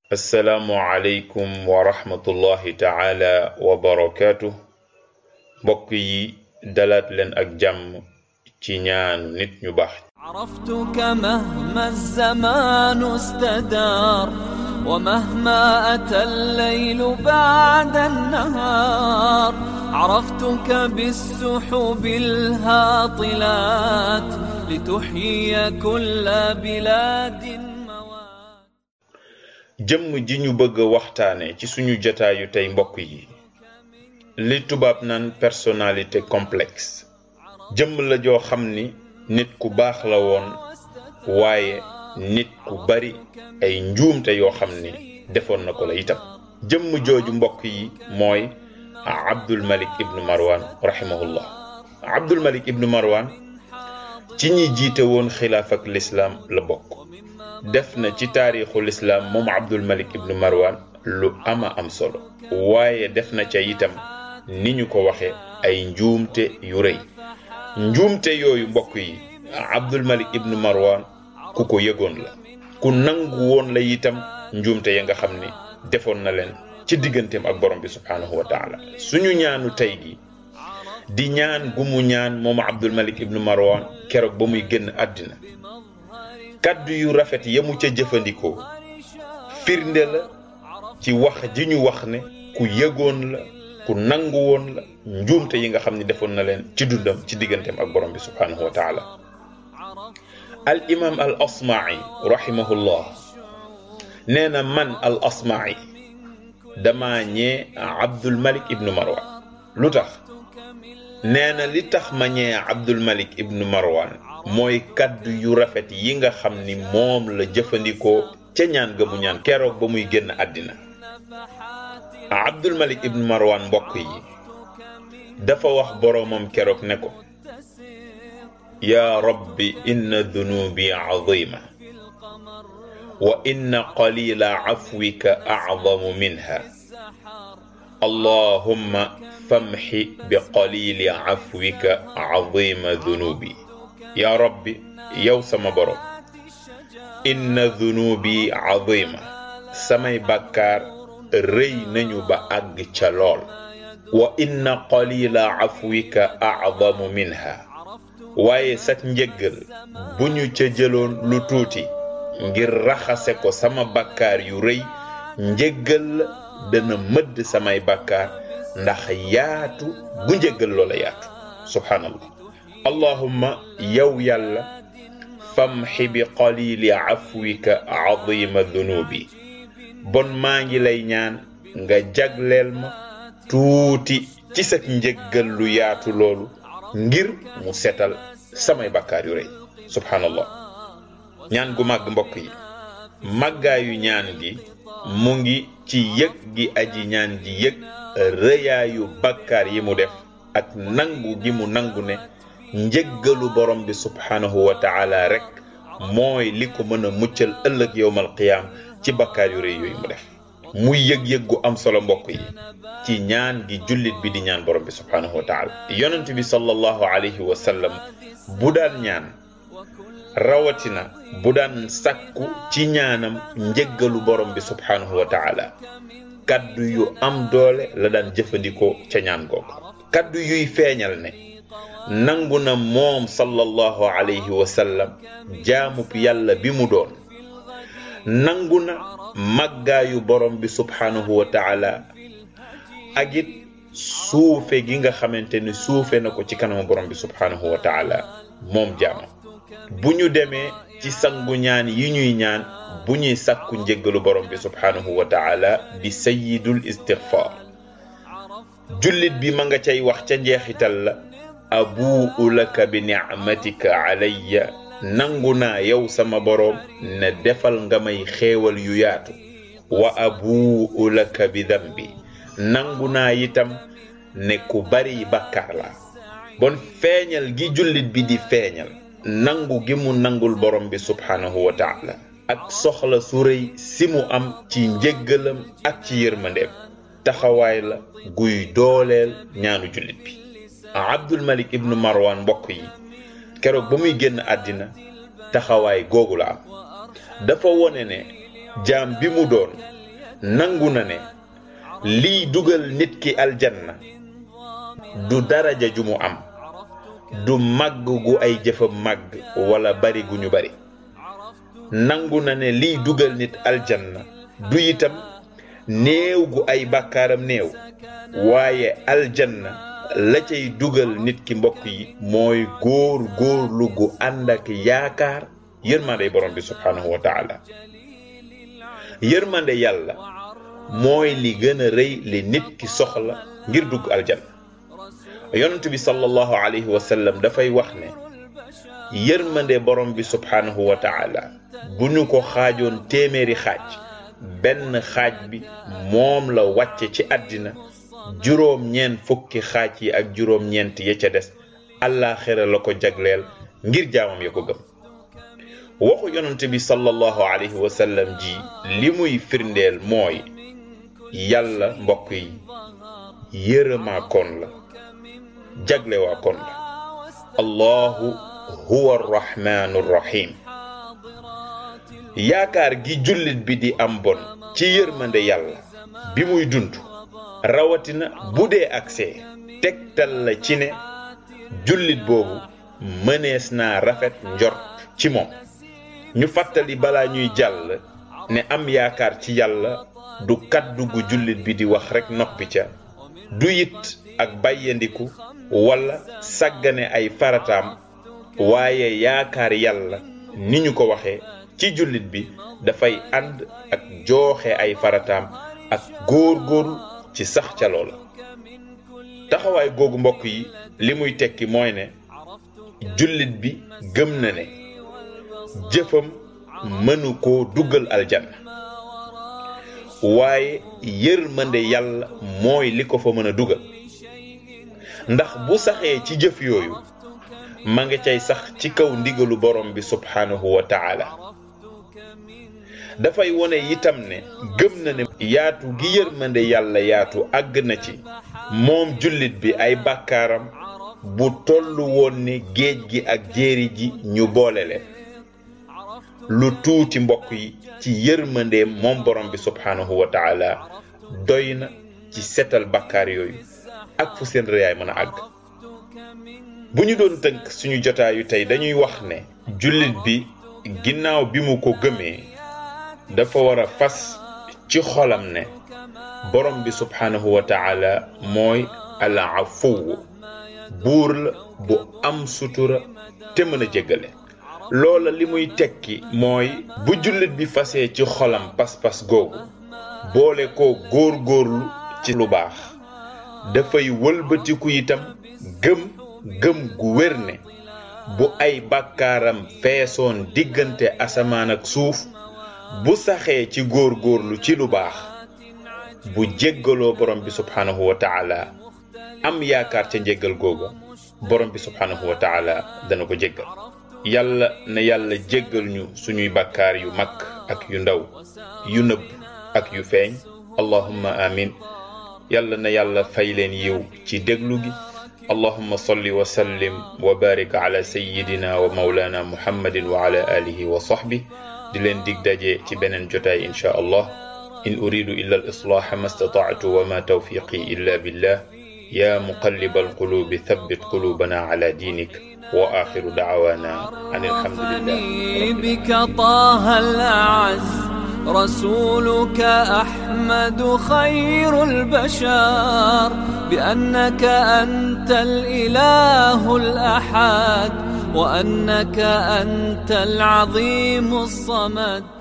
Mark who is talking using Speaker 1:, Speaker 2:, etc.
Speaker 1: assalaamu aleykum wa rahmatullahi taala wa barakaatu mbokk yi dalaat leen ak jàmm ci ñaanu nit ñu baax
Speaker 2: عرفتك مهما الزمان استدار ومهما أتى الليل بعد النهار عرفتك بالسحب الهاطلات لتحيي كل بلاد موات
Speaker 1: jëmm ji ñu bëgg a waxtaane ci suñu jataayu tey mbokk yi li tubaab naan personnalité complexe jëmm la joo xam ni nit ku baax la woon waaye nit ku bari ay njuumte yoo xam ni defoon na ko la itam jëmm jooju mbokk yi mooy abdul malik ibnu marwan rahimahullah abdul malik ibnu marwan ci ñi jiite woon xilaaf ak lislaam la bokk def na ci taarixu lislaam moom abdul malik ibnu marwan lu ama am solo waaye def na ca itam ni ñu ko waxe ay njuumte yu rëy njuumte yooyu mbokk yi abdul malik ibnu marwan ku ko yëgoon la ku nangu woon la itam njuumte ya nga xam ni defoon na leen ci digganteem ak borom bi subhaanahu wa taala suñu ñaanu tey gi di ñaan gu mu ñaan moom abdul malik ibnu marwan keroog ba muy génn àddina kaddu yu rafet yamu ca jëfandikoo firnde la ci wax ji ñu wax ne ku yëgoon la ku nangu woon la njuumte yi nga xam ne defoon na leen ci dundam ci digganteem ak borom bi subhaanahu wa taala al imam al asma'i rahimahullah nee na man al asma'i dama ñee abdul malik ibnu marwan lu tax nee na li tax ma ñee abdul malik ibnu marwan mooy kaddu yu rafet yi nga xam ni moom la jëfandikoo ca ñaan ga mu ñaan keroog ba muy génn àddina abdul malik ibnu marwan mbokk yi dafa wax boroomam keroog ne ko yaa rabbi inna dunubi azima wa inna qalila afwika acdamu minha allahumma famxi bi qalili afwika azima dunubi yaa rabbi yow sama borom inna dunubi azima samay bàkkaar rëy nañu ba àgg ca lool wa inna qalila afwika acdamu minha waaye sak njëggal bu ñu ca jëloon lu tuuti ngir raxase ko sama bàkkaar yu rëy njëggal la dana mëdd samay bàkkaar ndax yaatu bu njëggal loola yaatu subhaanallah allahumma yow yàlla famxi bi qalili afwika azima dunubi bon maa ngi lay ñaan nga jagleel ma tuuti ci sa njëggal lu yaatu loolu ngir mu setal samay bakkaar yu rëy subhanallah ñaan gu màgg mbokk yi màggaayu ñaan gi mu ngi ci yëg gi aji ñaan ji yëg rëyaayu bakkaar yi mu def ak nangu gi mu nangu ne njëggalu borom bi subhanahu wa taala rek mooy li ko mën a muccal ëllëg yowmal qiyaam ci bakkaar yu rëy yooyu mu def muy yëg-yëg gu am solo mbokk yi ci ñaan gi jullit bi di ñaan borom bi subhanahu wa taala yonent bi sallallahu alayhi wa sallam bu daan ñaan rawatina bu daan sakku ci ñaanam njëggalu borom bi subhanahu wa taala kaddu yu am doole la daan jëfandikoo ca ñaan googu kaddu yuy feeñal ne nangu na moom sallallahu alayhi wa sallam jaamub yàlla bi mu doon nangu na màggaayu borom bi subhanahu wa taala ak it suufe gi nga xamante ni suufe na ko ci kanamu borom bi subhanahu wa taala moom jaamam bu ñu demee ci sangu ñaan yi ñuy ñaan bu ñuy sàkku njëggalu borom bi subhanahu wa taala di sayidul istighfar jullit bi ma nga cay wax ca njeexital la abuu laka bi nicmatika alayya nangu naa yow sama boroom ne defal nga may xéewal yu yaatu wa abuu laka bi dambi nangu naa itam ne ku bari bàkkaar la bon feeñal gi jullit bi di feeñal nangu gi mu nangul borom bi subhanahu wa taala ak soxla su rëy si mu am ci njëggalam ak ci yërmandeem taxawaay la guy dooleel ñaanu jullit bi abdul malik ibnu marwan mbokk yi keroog ba muy génn àddina taxawaay googu la am dafa wone ne jaam bi mu doon nangu na ne liy dugal nit ki aljanna du daraja ju mu am du màgg gu ay jëfam màgg wala bari gu ñu bari nangu na ne liy dugal nit aljanna du itam néew gu ay bàkkaaram néew waaye aljanna la cay dugal nit ki mbokk yi mooy góor góorlu gu ànd ak yaakaar yërmande borom bi subhaanahu wa taala yërmande yàlla mooy li gën a rëy li nit ki soxla ngir dugg aljanna yonent bi sallallahu alayhi wa sallam dafay wax ne yërmande borom bi subhaanahu wa taala bu ñu ko xaajoon téeméeri xaaj benn xaaj bi moom la wàcce ci àddina juróom ñeent fukki xaaj yi ak juróom ñeent ya ca des àllaaxira la ko jagleel ngir jaamam ya ko gëm waxu yonent bi sallallahu alayhi wa sallam ji li muy firndeel mooy yàlla mbokk yi yërëmaa koon la jaglewaa koon la allahu huwa arrahmanu arrahim yaakaar gi jullit bi di am bon ci yërmande yàlla bi muy dund rawatina bu dee agsee tegtal la ci ne jullit boobu mënees naa rafet njort ci moom ñu fàttali balaa ñuy jàll ne am yaakaar ci yàlla du kàddu gu jullit bi di wax rekk noppi ca du it ak bàyyandiku walla sàggane ay farataam waaye yaakaar yàlla ni ñu ko waxee ci jullit bi dafay ànd ak jooxe ay farataam ak góor-góorlu ci sax ca loola taxawaay googu mbokk yi li muy tekki mooy ne jullit bi gëm na ne jëfam mënu koo duggal aljanna waaye yërmande yàlla mooy li ko fa mën a dugal ndax bu saxee ci jëf yooyu ma nga cay sax ci kaw ndigalu borom bi subhaanahu wa taala dafay wone itam ne gëm na ne yaatu gi yërmande yàlla yaatu àgg na ci moom jullit bi ay bàkkaaram bu tollu woon ne géej gi ak jéeri ji ñu boole leen lu tuuti mbokk yi ci yërmandeem moom borom bi subhaanahu wa taala doy na ci setal bàkkaar yooyu ak fu seen rëyaay mën a àgg bu ñu doon tënk suñu jotaayu tey dañuy wax ne jullit bi ginnaaw bi mu ko gëmee dafa war a fas ci xolam ne borom bi subhaanahu wa taala mooy al afuw buur la bu am sutura te mën a jéggale loola li muy tekki mooy bu jullit bi fasee ci xolam pas-pas googu boole ko góor-góorlu ci lu baax dafay wëlbatiku itam gëm gëm gu wér ne bu ay bàkkaaram feesoon diggante asamaan ak suuf bu saxee ci góor-góorlu ci lu baax bu jéggaloo borom bi subhaanahu wa taala am yaakaar ca njéggal googa borom bi subhaanahu wa taala dana ko jéggal yàlla na yàlla jéggal ñu suñuy bàkkaar yu mag ak yu ndaw yu nëbb ak yu feeñ allahumma amin yàlla na yàlla fay leen yiw ci déglu gi allahumma salli wa sallim wa barik ala sayyidina wa mawlana muhammadin wa ala alihi wa sahbi di leen dig daje ci beneen jotaay insha allah in uridu illa al islaha ma stata'tu wa ma tawfiqi illa billah ya muqallib al qulubi thabbit qulubana ala dinik وآخر دعوانا أن الحمد لله
Speaker 2: بك طه الأعز رسولك أحمد خير البشر بأنك أنت الإله الأحد وأنك أنت العظيم الصمد